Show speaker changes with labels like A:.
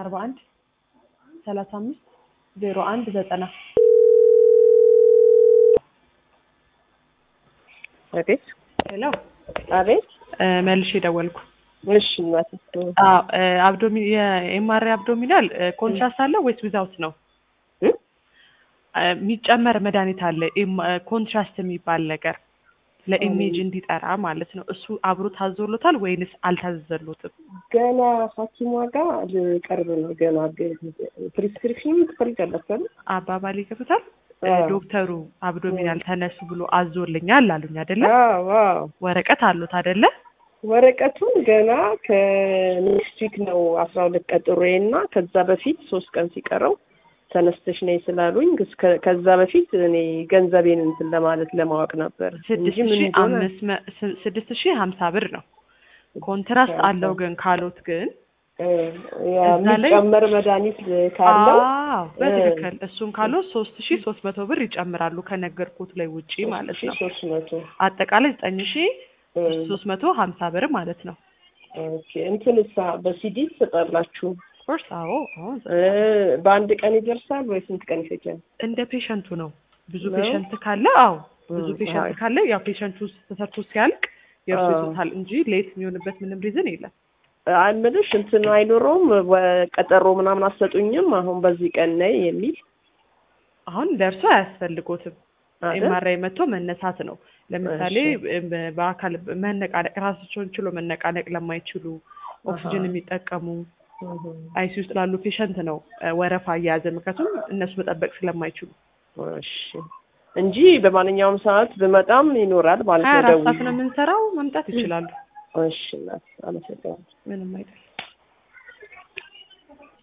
A: አርባ አንድ ሰላሳ አምስት ዜሮ አንድ ዘጠና
B: አቤት
A: ሄሎ
B: አቤት
A: እ መልሼ ደወልኩ።
B: እሺ እናቴ
A: አዎ እ አብዶሚ የኤምአርአይ አብዶሚናል እ ኮንትራስት አለው ወይስ ዊዛውት ነው?
B: እ?
A: እ የሚጨመር መድኃኒት አለ ኤም- እ ኮንትራስት የሚባል ነገር ለኢሜጅ እንዲጠራ ማለት ነው። እሱ አብሮ ታዞሎታል ወይንስ አልታዘዘሎትም?
B: ገና ሐኪሟ ጋር ልቀርብ ነው። ገና ፕሪስክሪፕሽን ትፈልጋላችሁ አይደል?
A: አባባል ይገብታል። እ
B: አዎ።
A: ዶክተሩ አብዶሚናል ተነሱ ብሎ አዞልኛል አሉኝ አይደለ?
B: አዎ አዎ።
A: ወረቀት አሉት አይደለ?
B: ወረቀቱን ገና ከኔክስት ዊክ ነው አስራ ሁለት ቀጥሮዬ እና ከዛ በፊት ሶስት ቀን ሲቀረው ተነስተሽ ነይ ስላሉኝ እስከ- ከዛ በፊት እኔ ገንዘቤን እንትን ለማለት ለማወቅ ነበር እንጂ
A: ስድስት
B: ምን
A: ሺህ
B: እንደሆነ
A: አምስት መ- ስ- ስድስት ሺህ ሀምሳ ብር ነው። ኮንትራስት አለው ግን ካሎት ግን
B: እ፣ ያ
A: እዛ ላይ-
B: የሚጨመር መድኃኒት ካለው
A: አዎ በትክክል እሱን ካሎት ሶስት ሺህ ሶስት መቶ ብር ይጨምራሉ ከነገርኩት ላይ ውጪ ማለት ነው።
B: ሶስት መቶ
A: አጠቃላይ ዘጠኝ ሺህ
B: እ፣
A: ሶስት መቶ ሀምሳ ብር ማለት ነው።
B: ኦኬ እንትንሳ በሲዲ ትሰጣላችሁ
A: ኦፍኮርስ አዎ አዎ
B: እ፣ በአንድ ቀን ይደርሳል ወይ ስንት ቀን ይፈጃል?
A: እንደ ፔሸንቱ ነው። ብዙ
B: ነው?
A: ፔሸንት ካለ አዎ ብዙ
B: እ፣
A: ፔሸንት
B: አይ።
A: ካለ ያው ፔሸንቱ ተሰርቶ ሲያልቅ የእርሱ
B: አዎ።
A: ይዞታል እንጂ ሌት የሚሆንበት ምንም ሪዝን የለም።
B: አይምልሽ እንትን አይኖረውም ወ- ቀጠሮ ምናምን አሰጡኝም አሁን በዚህ ቀን ነይ የሚል
A: አሁን ለእርሶ አያስፈልጎትም።
B: አይደል?
A: ኤምአርአይ መጥቶ መነሳት ነው። ለምሳሌ በ- በአካል መነቃነቅ ራሳቸውን ችሎ መነቃነቅ ለማይችሉ ኦክሲጅን
B: አሃ።
A: የሚጠቀሙ
B: እህ፣
A: አይሲ ውስጥ ላሉ ፔሸንት ነው እ፣ ወረፋ እየያዘ ምክንያቱም እነሱ መጠበቅ ስለማይችሉ
B: እሺ እንጂ በማንኛውም ሰዓት ብመጣም ይኖራል ማለት
A: ሀያ
B: ነው።
A: አራት ሰዓት
B: ደውዬ
A: ነው የምንሰራው። መምጣት ይችላሉ።
B: እሺ እናት አመሰግናለሁ።
A: ምንም አይደለም።